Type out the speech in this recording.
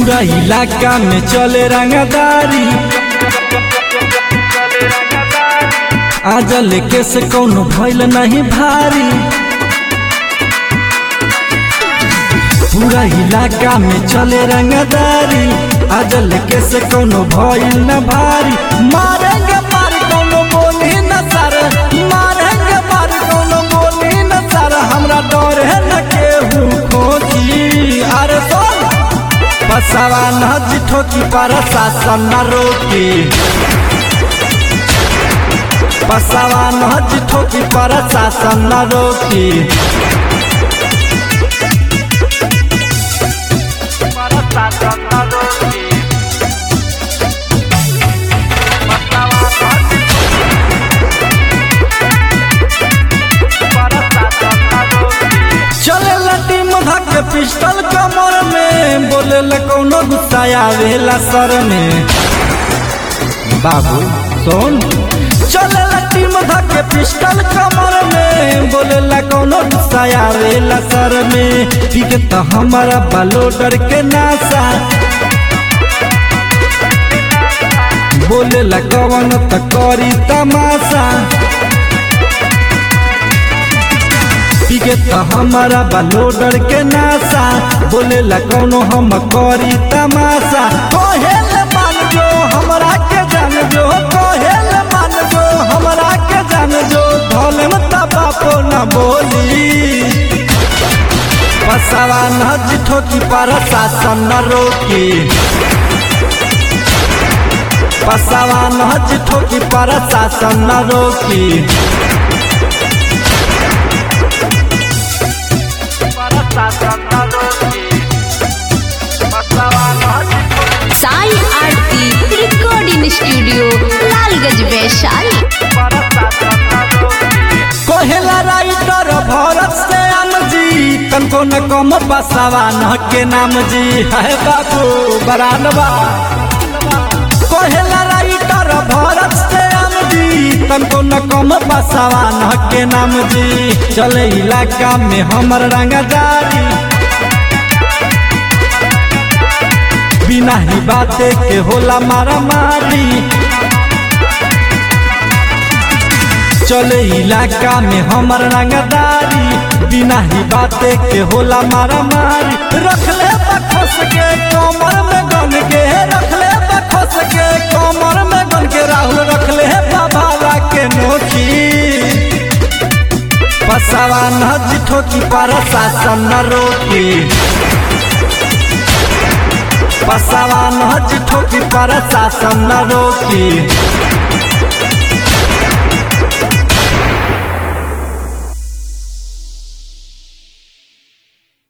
पूरा इलाका में चले रंगदारी आजल के से कौनो भइल नहीं भारी पूरा इलाका में चले रंगदारी आजल के से कौनो भइल न भारी मारेंगे मार कौनो बोली न सर मारेंगे मार कौनो बोली न सर हमरा डर है न केहू खोजी अरे सुन पसावा न जिठो की पर शासन न रोकी पसावा न जिठो की पर शासन न रोकी चले लटी मधा के पिस्टल कमर में बोले ल कौनो गुस्सा आवेला सर में बाबू सुन चले लटी मधा के पिस्टल कमर में बोले ल कौनो गुस्सा आवेला सर में ठीक तो हमारा बालोडर के नासा बोले ल कौन त करी तमाशा पीके तो हमारा बालोडर के नासा बोले ला कौनो हम करी तमाशा कहेल मान जो हमरा के जान जो कहेल मान जो हमरा के जान जो धोले मत बापो न बोली पसावा न जिठो की पर शासन न रोकी पसावा न जिठो की पर शासन न रोकी साई आरती रिकॉर्डिंग स्टूडियो लालगंज वैशाली कोहेला राइटर भरत से आम जी तनको न कम बसावा न के नाम जी है बाबू बरानवा कोहेला राइटर भरत से आम जी तनको न कम बसावा न के नाम जी चले इलाका में हमर रंगदारी बिना ही बाते के होला मारा मारी चले इलाका में हमर रंगदारी बिना ही बाते के होला मारा मारी रखले बखस के कमर में गन के रखले बखस के कमर में गन के राहुल रखले बाबा के नोकी पसावा न जिठो की पर शासन न रोकी पसावा न जिठो की पर शासन न रोकी